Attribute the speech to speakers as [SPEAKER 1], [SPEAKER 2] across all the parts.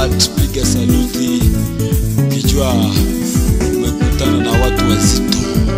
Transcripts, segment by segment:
[SPEAKER 1] heart piga saluti ukijua umekutana na watu wazito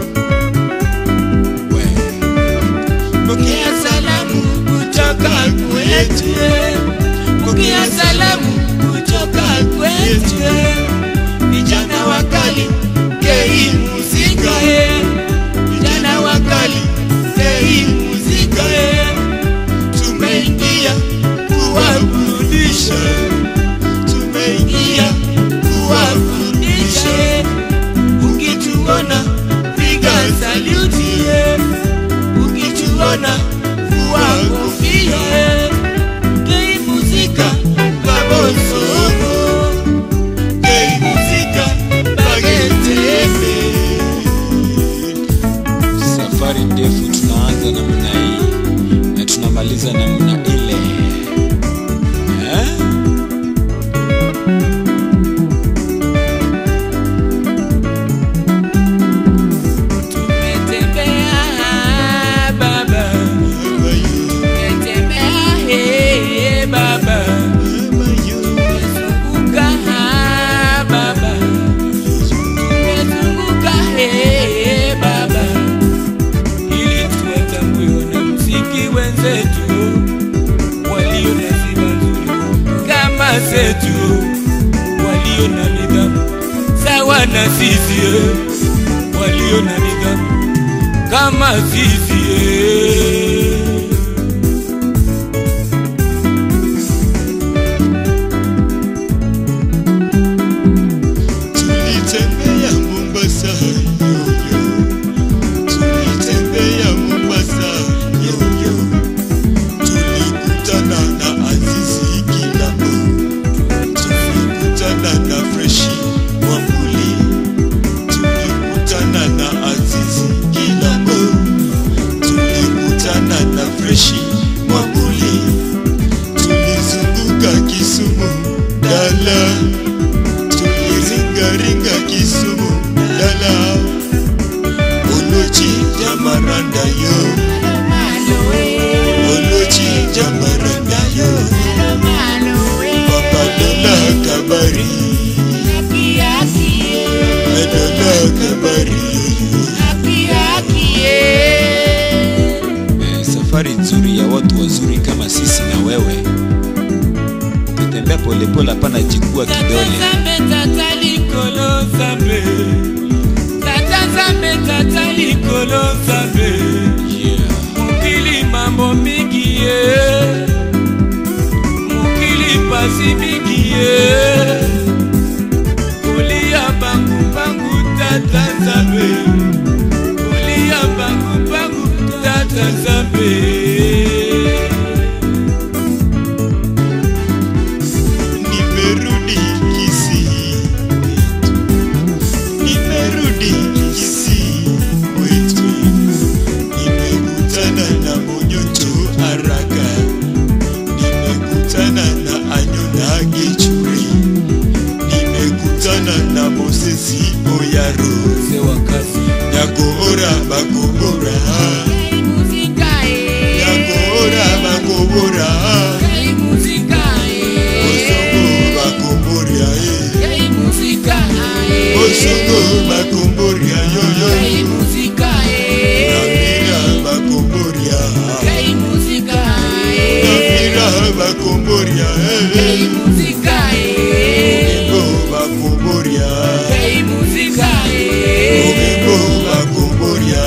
[SPEAKER 1] we
[SPEAKER 2] Pokea salamu kutoka kwetu, pokea salamu kutoka kwetu, vijana wakali kei muzika, vijana wakali kei muzika, tumeingia kuwaburudisha, tumeingia kuwaburudisha, ukituona piga saluti ukituona vua kofia kei muzika babosongo kei muzika bagetembe
[SPEAKER 1] safari ndefu tunaanza namna hii na tunamaliza namna ile eh?
[SPEAKER 2] tumetembea baba tumetembea he baba tumezunguka baba tumezunguka he baba ili tuwatambue wanamuziki wenzetu walio na sifa nzuri kama zetu walio na nidhamu sawa na sisi eh, walio na nidhamu kama sisi eh.
[SPEAKER 3] Tulitembea Mombasa yoyo, tulitembea Mombasa yoyo, tulikutana na Azizi Kilambo, tulikutana na Freshi Mwambuli, tulikutana na Azizi Kilambo, tulikutana na Freshi Mwambuli, tulizunguka Kisumu dala tuliringaringa Kisumu dala Olochi jamaranda yo Olochi jamaranda yo Papa Dola kabari Dola kabari
[SPEAKER 1] Eh, safari nzuri ya watu wazuri kama sisi na wewe ukitembea polepole hapana jikua kidole
[SPEAKER 2] Tata tata likolo zambe Tata zambe tata likolo zambe
[SPEAKER 1] yeah.
[SPEAKER 2] Mukili mambo mingi ye Mukili pasi mingi ye Kulia bangu bangu tata zambe Kulia bangu bangu tata zambe
[SPEAKER 3] Nimerudi Kisii Nimerudi Kisii wetu Nimekutana na Monyoto Araka Nimekutana na Anyona Gichuri Nimekutana na Mosesi Oyaro
[SPEAKER 1] mzee wa kazi
[SPEAKER 3] Nyagora Bagobora Nyagora Bagobora Osongo Bagoboria eh Osongo Bagoboria yo yo Namira Bagoboria Namira Bagoboria eh Ogembo Bagoboria Ogembo Bagoboria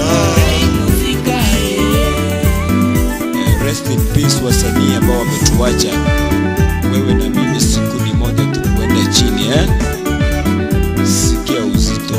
[SPEAKER 1] eh, rest in peace wasanii ambao wametuacha wewe na mimi siku ni moja tu kuenda chini eh? sikia uzito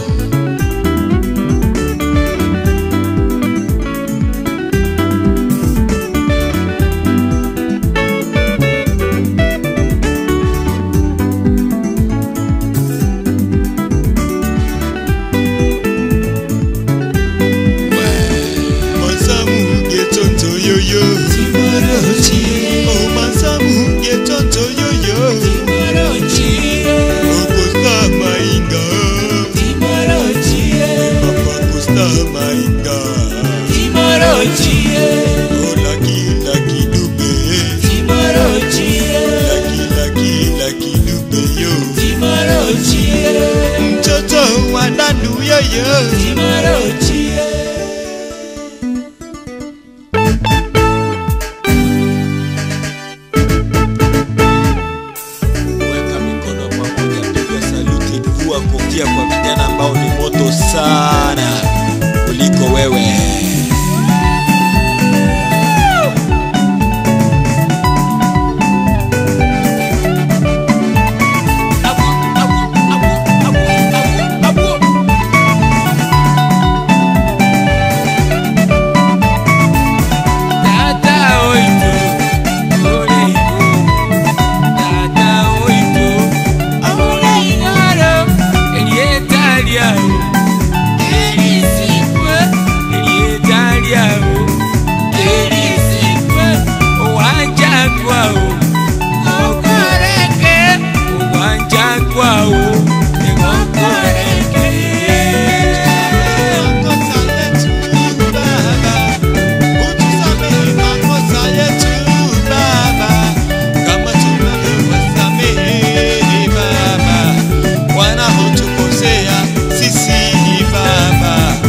[SPEAKER 1] weka mikono pamoja piga saluti vua kofia kwa vijana ambao ni moto sana kuliko wewe
[SPEAKER 2] Kwao, egokoreke.
[SPEAKER 3] Sisi Baba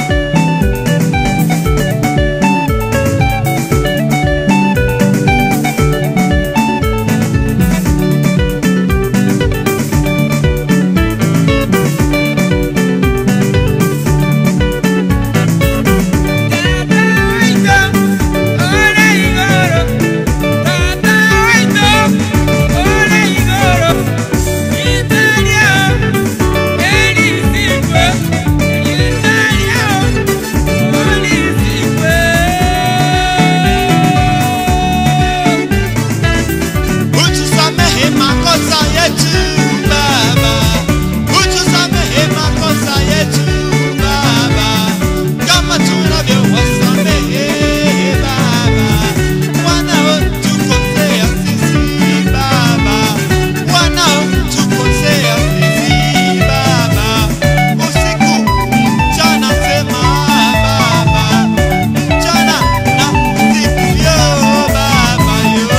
[SPEAKER 3] Utusamehe makosa yetu Baba, utusamehe makosa yetu Baba, kama tunavyowasamehe Baba wanaotukosea sisi Baba, wanaotukosea sisi Baba, usiku mchana sema Baba, mchana na usiku yo Baba yo.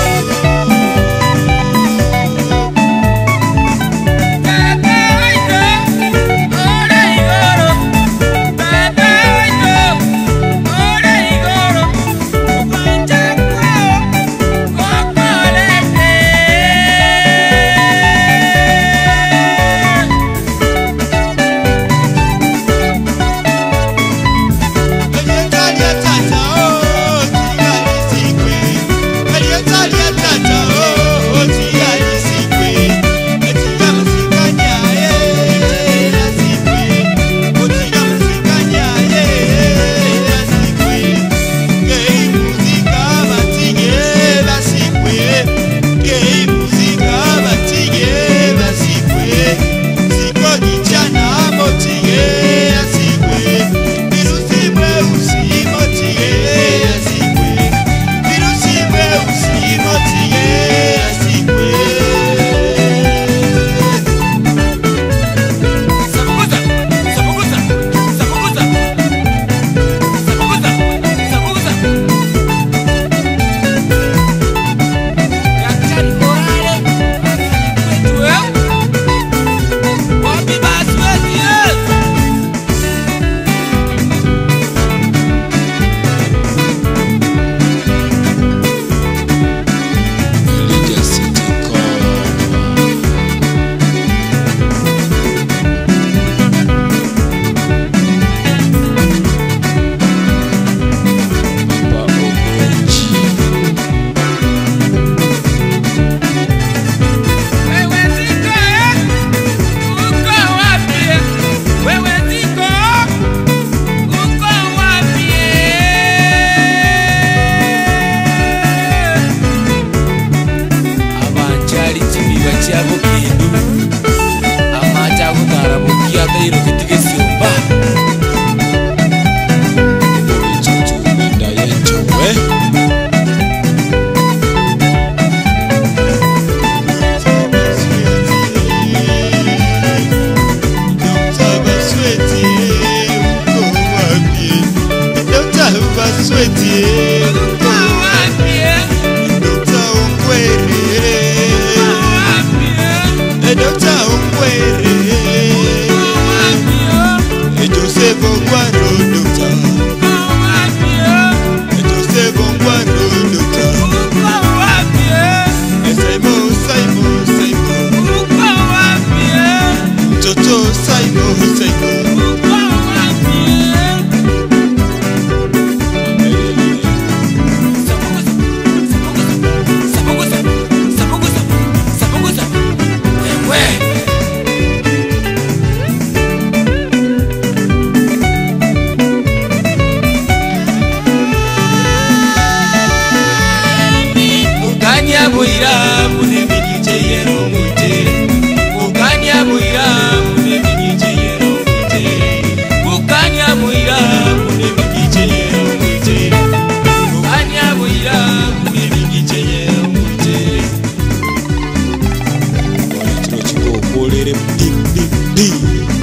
[SPEAKER 1] Elijah City Call. Papa Ogochi.
[SPEAKER 2] abanjali chibiba chabo kindu amacha gutara bukiathairo gitigesyomba
[SPEAKER 1] Obichuchu Benda Yenchowe.
[SPEAKER 3] Dokta Ungwere
[SPEAKER 1] tere dim dim dim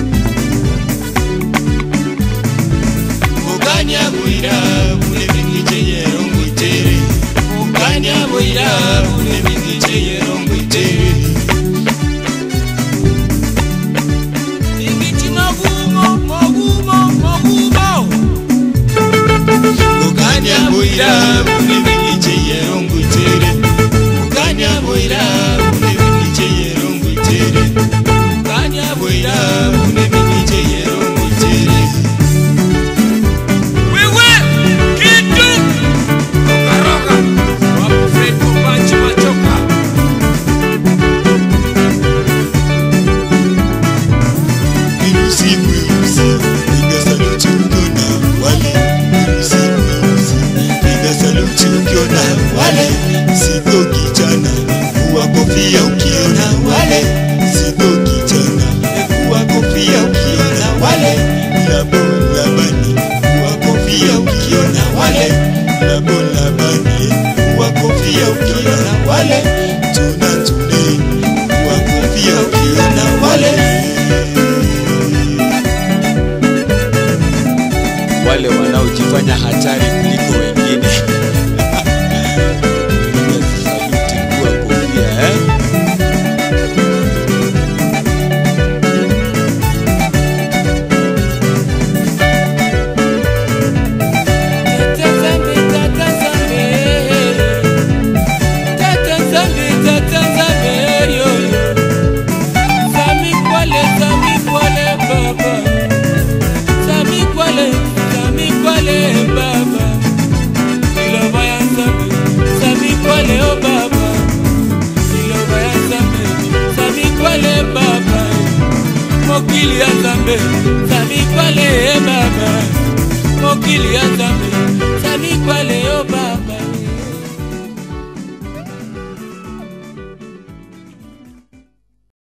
[SPEAKER 3] Muganya bwira bune bingiche yero ngwitere Muganya bwira bune bingiche yero ngwitere
[SPEAKER 2] Ingiti magumo, magumo, magumo.
[SPEAKER 3] Muganya bwira bune bingiche yero ngwitere Muganya bwira bune bingiche yero ngwitere
[SPEAKER 2] Kanya
[SPEAKER 3] Bwira
[SPEAKER 2] bwira.
[SPEAKER 3] bune bingiche yero ngwitere
[SPEAKER 2] Wewe, kitu. Roka, roka. Wapo Fred Kupanchi Machoka.
[SPEAKER 1] Mirusi mirusi piga saluti ukiona wale Mirusi mirusi piga saluti ukiona wale Sivyo kijana kuwa kofia ukiona wale Sivyo kijana kuwa kofia ukiona wale Labo labani kuwa kofia ukiona wale Labo labani kuwa kofia ukiona wale Tuna tune kuwa kofia ukiona wale wale wanaojifanya hatari kuliko wengine. Piga saluti kuwa kofia eh?
[SPEAKER 2] Tata Zambi, Tata Zambi. Tata Zambi, Tata Zambi, yo, yo. Zami kwale, zami kwale, baba. Zami kwale, zami kwale, baba. Iloba ya Zambi, zami kwale, oh, baba. Iloba ya Zambi, zami kwale, baba. Mokili ya Zambi, zami kwale, eh, baba. mokili ya nzambe